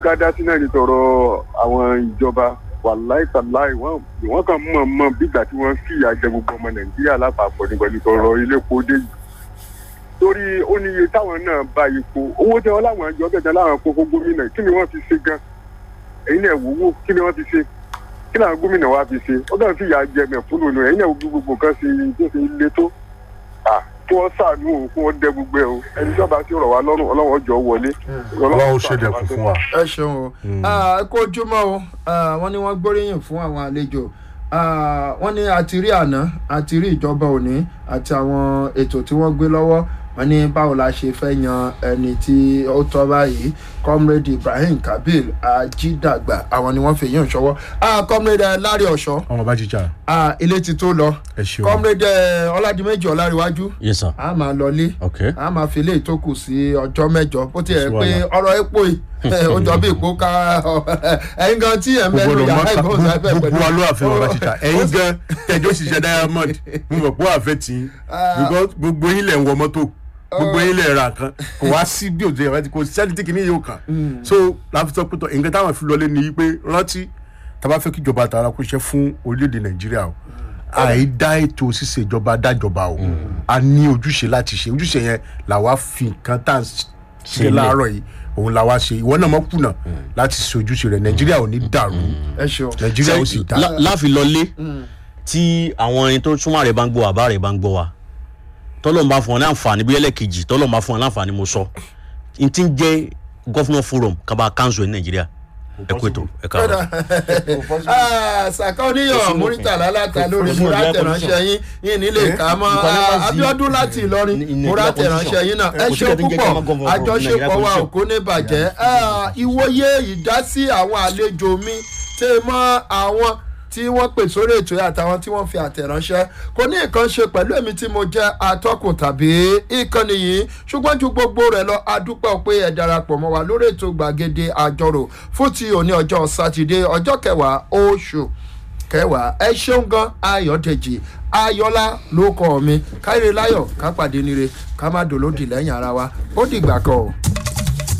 gádá sí náà ní tọrọ àwọn ìjọba wàláì tàláì wọn wọn kàn mọ̀ mọ̀ bígbà tí wọ́n fìyà jẹ gbogbo ọmọ nàìjíríà lápapọ̀ ní pẹ̀lú tọrọ ilé epo dé yìí torí ó ní iye táwọn náà bá epo owó tẹ wọn láwọn àjọ kẹjọ láwọn kókó gómìnà kí ni wọ́n fi ṣe gan ẹ̀yin náà wò kí ni wọ́n fi ṣe kí làwọn gómìnà wa fi ṣe ó kàn fìyà jẹ mẹ̀fúnnù nù ẹ̀yin náà wo gbogbo nǹkan ṣe tó ṣe le tó kí wọ́n ṣàánú òun kí wọ́n dẹ gbogbo ẹ̀ o ẹni tí wọ́n bá ti rọ̀ wá lọ́rùn ọlọ́wọ́ jọ wọlé. ọlọ́run ṣe dẹ̀kun fún wa. ẹ ṣeun o ẹ kó ojúmọ́ o wọ́n ní wọ́n gbóríyìn fún àwọn àlejò wọ́n ní àti rí àná àti rí ìjọba òní àti àwọn ètò tí wọ́n gbé lọ́wọ́ wọ́n ní báwo la ṣe fẹ́ yan ẹni tí ó tọ́ báyìí comrade ibrahim kabil ajídàgbà àwọn ni wọ́n fi yín ṣọwọ́ comrade lárí ọ̀ṣọ́ ọmọ bá jíjà. ilé ti tó lọ ẹ ṣeun. comrade ọládìmẹ́jì ọláríwájú yes sir. a máa lọlé ok a máa fi ilé ìtókù sí ọjọ́ mẹ́jọ bó ti yẹ Sí pé wàhálà. ọ̀rọ̀ epo yìí ó jọ bí ìpó ká ẹ̀yin gan tí ẹ̀ ń bẹ́ẹ̀ ló yàrá ìgbóhùnsáfẹ́ pẹ̀lú gbogbo wa ló àfẹ́ ọba jíjà ẹ̀yin gan tẹjọ́ ṣiṣẹ́ diamond mo mọ̀ pé ó àfẹ́ tì í because gbogbo yín lẹ̀ ń wọ mọ́tò gbogbo yín lẹ̀ ra kan kò wá sí bí òjò yẹn kò sẹ́ni tí kìíní yóò kàn so láti sọ pé tọ nǹkan táwọn fi lọlé ni pé rántí tàbá fẹ́ kí ìjọba tààrà kó ṣe fún orílẹ̀-èdè nàìjíríà o àìdá ètò ṣíṣe ìjọba dájọba o a ní ojúṣe láti ṣe ojúṣe yẹn làwa fi nǹkan tá à ń ṣe Sílẹ̀. láàárọ̀ yìí òun làwa ṣe ìwọ náà mọ̀ kùnà láti ṣe ojúṣe rẹ̀ nàìjíríà ò ní dàrú ẹ ṣeun nàìjíríà ó sì dá lá- láfi lọlé tí àwọn ẹni tó súnmọ́ rẹ̀ bá ń gbọ́ wa bá rẹ̀ bá ń gbọ́ wa tọ́lọ́mù bá fún ọ ní àǹfààní bí ẹlẹ́kejì tọ́lọ́mù bá fún ọ ní àǹfààní mo sọ n ti ń jẹ́ gọ́fúnà forum kaba council ní nàìjíríà ẹ kú ètò ẹ káàárọ̀. sàkà oníyàn múrítà lálàkà lórí múra tẹ̀ránṣẹ́ yín yín nílé ká mọ́ Ah, abiodun láti ìlọrin múra tẹ̀ránṣẹ́ yín náà ẹ ṣe púpọ̀ àjọṣepọ̀ wa ò kó ní bàjẹ́ Ah, ìwòye ìdásí àwọn àlejò mi tẹ́ mọ́ àwọn tí wọ́n pè sórí ètò yìí àtàwọn tí wọ́n fi àtẹ̀ránṣẹ́ kò ní nǹkan ṣe pẹ̀lú èmi tí mo jẹ́ atọ́kùn tàbí ìkànnì yìí ṣùgbọ́n ju gbogbo rẹ̀ lọ adúpẹ́ pé ẹ darapọ̀ mọ́ wa lórí ètò gbàgede àjọrò fún ti òní ọjọ́ sátidé ọjọ́ kẹwàá oṣù kẹwàá ẹ ṣeun gan ayọ̀dèjì ayọ̀lá ló kọ́ mi káyọ̀ láyọ̀ ká pàdé nire ká má dòlódì lẹ́yìn ara wa ó dìgbà kan o.